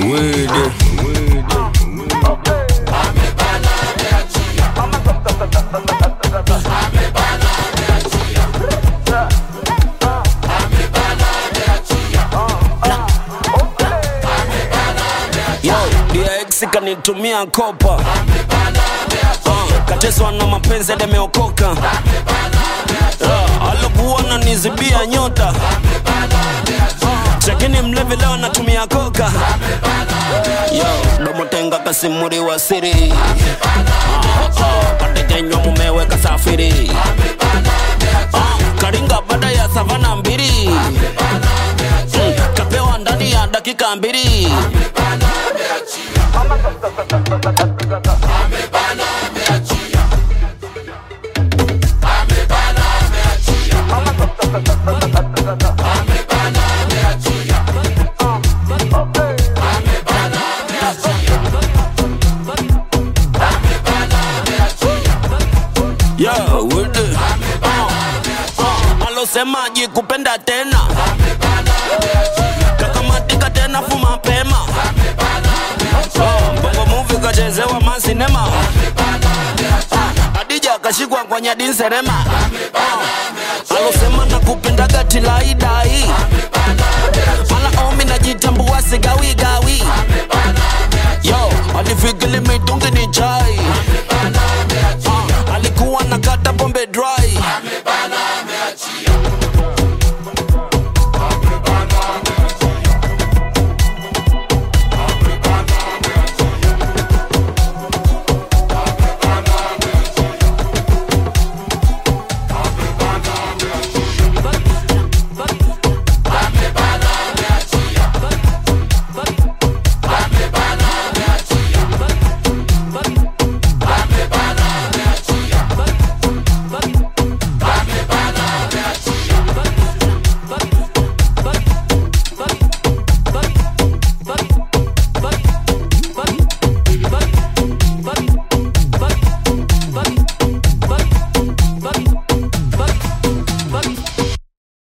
Wede. Yo, DX kanitumia kopa uh, kateswa na mapenzi demeokoka uh, alokuwa na nizibia nyota chakini mlevi leo natumia koka yo domotenga kasimuri wa siri uh, uh, katekenywa mumewe kasafiri uh, karinga baada ya savana mbili mm, kapewa ndani ya dakika mbili Yo, with it. Uh, uh, alosemaji kupenda tena kakamatika tena fu mapema Uh, bongo muvi kachezewa masinema Uh, adija akashikwa kwa nyadinserema Uh, alosema na kupendaga tilaidai mala omi najita